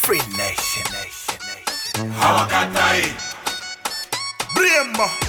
Free Nation. Nation, Nation. hawakatai Brembo.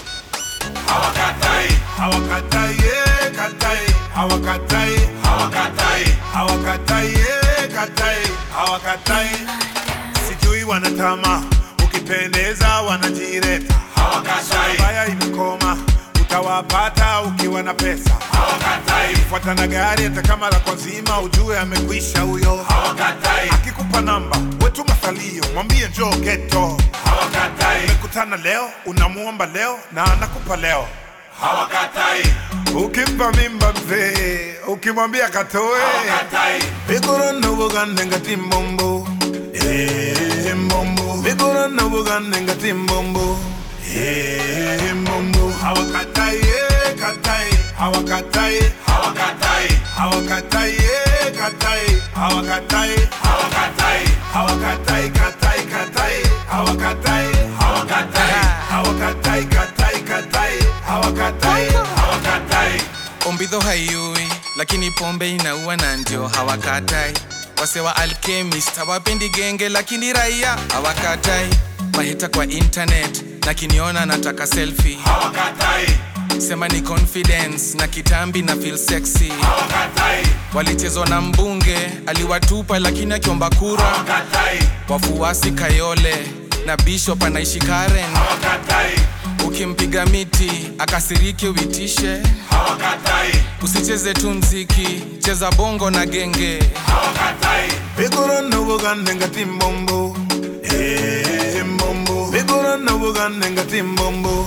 hawakatai hawakatai eh, katai hawakatai hawakatai hawakatai eh, katai hawakatai sijui wanatama ukipendeza wanajireta hawakatai baya imekoma utawapata ukiwa na pesa hawakatai fuata na gari hata kama la kwa zima ujue amekwisha huyo hawakatai akikupa namba wetu masalio mwambie njoo geto hawakatai umekutana leo unamuomba leo na anakupa leo hawakatai ukimpa mimba mzee ukimwambia katoe hawakatai vigorona bugande ngati mbombo Eh, mbombo vigorona bugande ngati mbombo Eh, mbombo hawakatai eh, katai hawakatai hawakatai hawakatai eh, katai hawakatai hawakatai hawakatai katai katai hawakatai hawakatai hawakatai katai katai hawakatai hawakatai ombidho haiui lakini pombe inaua na ndio hawakatai wase wa alchemist hawapendi genge lakini raia hawakatai mahita kwa internet na kiniona nataka selfie hawakatai sema ni confidence na kitambi na feel sexy hawakatai walichezwa na mbunge aliwatupa lakini akiomba kura hawakatai wafuasi kayole na bishop anaishi karen hawakatai ukimpiga miti akasirike uitishe hawakatai usicheze tu mziki cheza bongo na genge hawakatai vigorona bugande ngati mbombo Eh, mbombo vigorona bugande ngati mbombo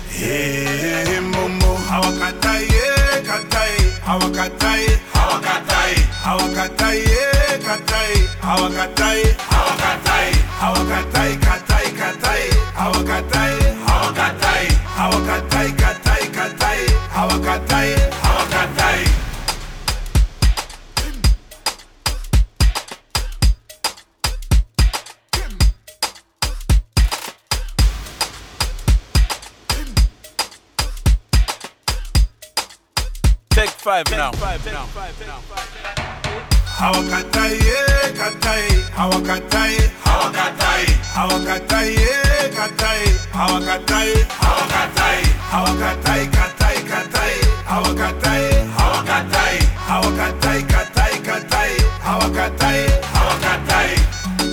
Eh, mbombo hawakatai eh, katai hawakatai hawakatai hawakatai eh, katai hawakatai hawakatai hawakatai katai katai hawakatai hawakatai hawakatai katai katai hawakatai hawakatai Take five now. hawakatai eh, katai hawakatai hawakatai hawakatai eh, katai hawakatai hawakatai hawakatai katai katai hawakatai hawakatai hawakatai katai katai hawakatai hawakatai